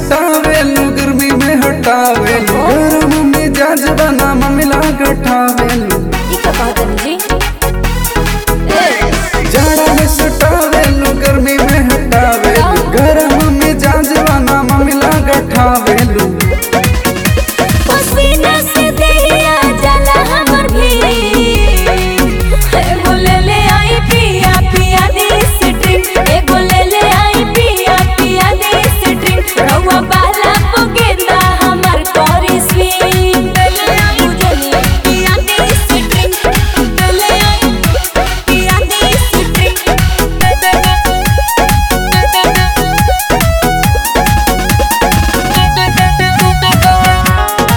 सटावेलू गर्मी में हटावेलू गरम मिजाज बना ममिला गठावेलू ई का कहतनी जी ए जाड़ा में सटावेलू गर्मी में हटावेलू गरम मिजाज बना ममिला गठावेलू पसीना से देहिया जाला हमर भी एगो ले ले आई पिया पिया दी स्ट्रिंग एगो ले ले आई पिया पिया दी स्ट्रिंग रउआ बाला पोगेंदा हमर कोरी स्विंग ले ले आई बुझली पिया दी स्ट्रिंग ले ले आई पिया दी स्ट्रिंग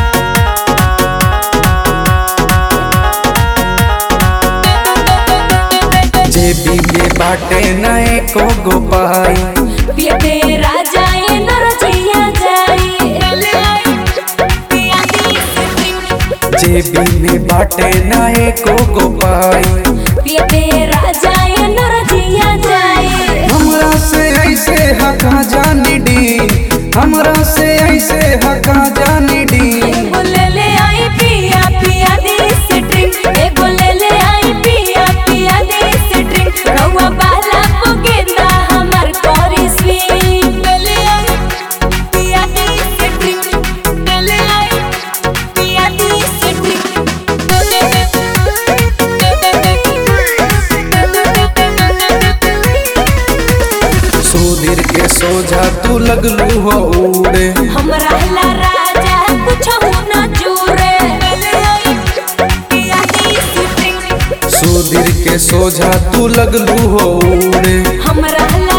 जेबी में बाटे नए को गोपाई पियते राजा ए नरजिया जाई पिया दी स्ट्रिंग जेबी में बाटे नए को गोपाई पियते राजा ए नरजिया जाई हमरा से ऐसे हका जानी डी हमरा से ऐसे हका जानी डी एगो ले ले आई पिया पिया दी स्ट्रिंग एगो ले ले आई पिया पिया दी स्ट्रिंग रउआ बाला पोगेंदा हमर कोरी स्विंग ले ले आई पिया दी स्ट्रिंग ले ले आई पिया दी स्ट्रिंग सुधीर के सोझा तू लगलू हो उड़े हमरा ला राजा कुछ हो न जुरे पिया दी स्ट्रिंग सुधीर के सोझा तू लगलू हो उड़े हमरा ला